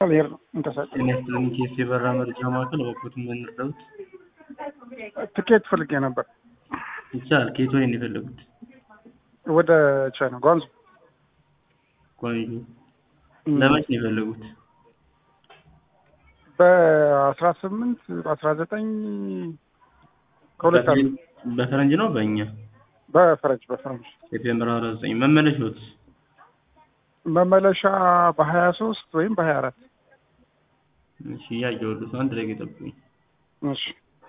ልሄድ ነው እንቀሳቀስ ጤና ይስጥልኝ ኬስ የበራ መረጃ ማዕከል እባክዎትን ብንረዱት ትኬት ፈልጌ ነበር ይቻላል ከየት ወዴት ነው የፈለጉት ወደ ቻይና ጓንዙ ጓንጁ ለመች ነው የፈለጉት በአስራ ስምንት በአስራ ዘጠኝ ከሁለት አለ በፈረንጅ ነው በእኛ በፈረንጅ በፈረንጅ ሴፕቴምበር አስራ ዘጠኝ መመለሻዎት መመለሻ በሀያ ሶስት ወይም በሀያ አራት እሺ እያየሁልዎት ነው አንድ ደቂቃ ይጠብቁኝ እሺ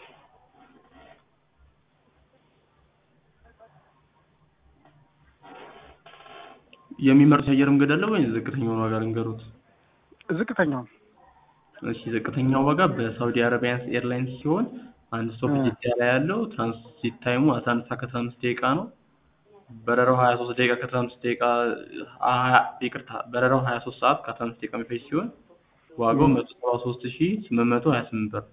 የሚመርጡት የአየር መንገድ አለ ወይ ዝቅተኛውን ዋጋ ልንገሩት ዝቅተኛው እሺ ዝቅተኛው ዋጋ በሳውዲ አረቢያን ኤርላይንስ ሲሆን አንድ ስቶፕ ጅዳ ላይ ያለው ትራንዚት ታይሙ አስራ አንድ ሰዓት ከአስራ አምስት ደቂቃ ነው በረራው ሀያ ሶስት ደቂቃ ከአስራ አምስት ደቂቃ ይቅርታ በረራው ሀያ ሶስት ሰዓት ከአስራ አምስት ደቂቃ የሚፈጅ ሲሆን ዋጋው መቶ ሰባ ሶስት ሺ ስምንት መቶ ሀያ ስምንት ብር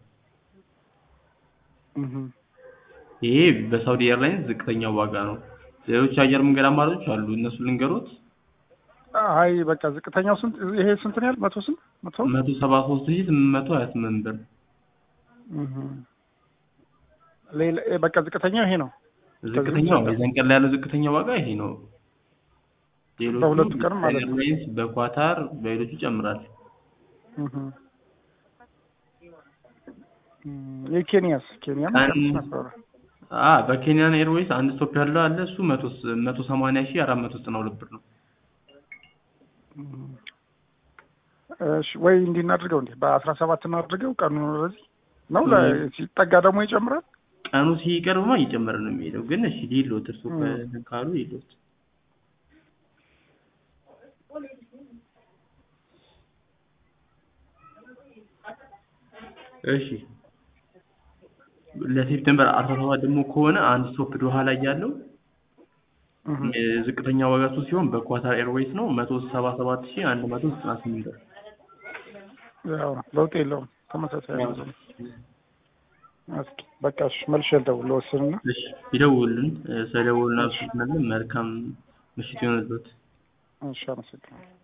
ይሄ በሳውዲ ኤርላይንስ ዝቅተኛው ዋጋ ነው ሌሎች የአየር መንገድ አማራጮች አሉ እነሱ ልንገሩት አይ በቃ ዝቅተኛው ስንት ይሄ ስንት ነው ያህል መቶ ስንት መቶ መቶ ሰባ ሶስት ሺ ስምንት መቶ ሀያ ስምንት ብር ሌላ በቃ ዝቅተኛው ይሄ ነው ዝቅተኛው የዛን ቀን ላይ ያለው ዝቅተኛ ዋጋ ይሄ ነው ሌሎቹ በሁለቱ ቀን ማለት ነው። ኤርላይንስ በኳታር በሌሎቹ ይጨምራል የኬንያስ ኬንያ አ በኬንያን ኤርዌይስ አንድ ስቶፕ ያለው አለ እሱ መቶ መቶ ሰማንያ ሺህ አራት መቶ ዘጠና ሁለት ብር ነው እሺ ወይ እንዲህ እናድርገው እንዴ በአስራ ሰባት እናድርገው ቀኑ በዚህ ነው ሲጠጋ ደግሞ ይጨምራል ቀኑ ሲቀርብማ እየጨመረ ነው የሚሄደው ግን እሺ ሊሎት እርሱ ካሉ ሊሎት እሺ ለሴፕቴምበር አስራ ሰባት ደግሞ ከሆነ አንድ ስቶፕ ዶሃ ላይ ያለው ዝቅተኛ ዋጋ እሱ ሲሆን በኳታር ኤርዌይስ ነው መቶ ሰባ ሰባት ሺህ አንድ መቶ ዘጠና ስምንት ብር ያው ለውጥ የለውም ተመሳሳይ ነው እስኪ በቃ እሺ መልሼ ልደውል ልወስንና እሺ ይደውሉልን ስለደወሉልን አመሰግናለን መልካም ምሽት ይሆንልዎት እሺ አመሰግናለሁ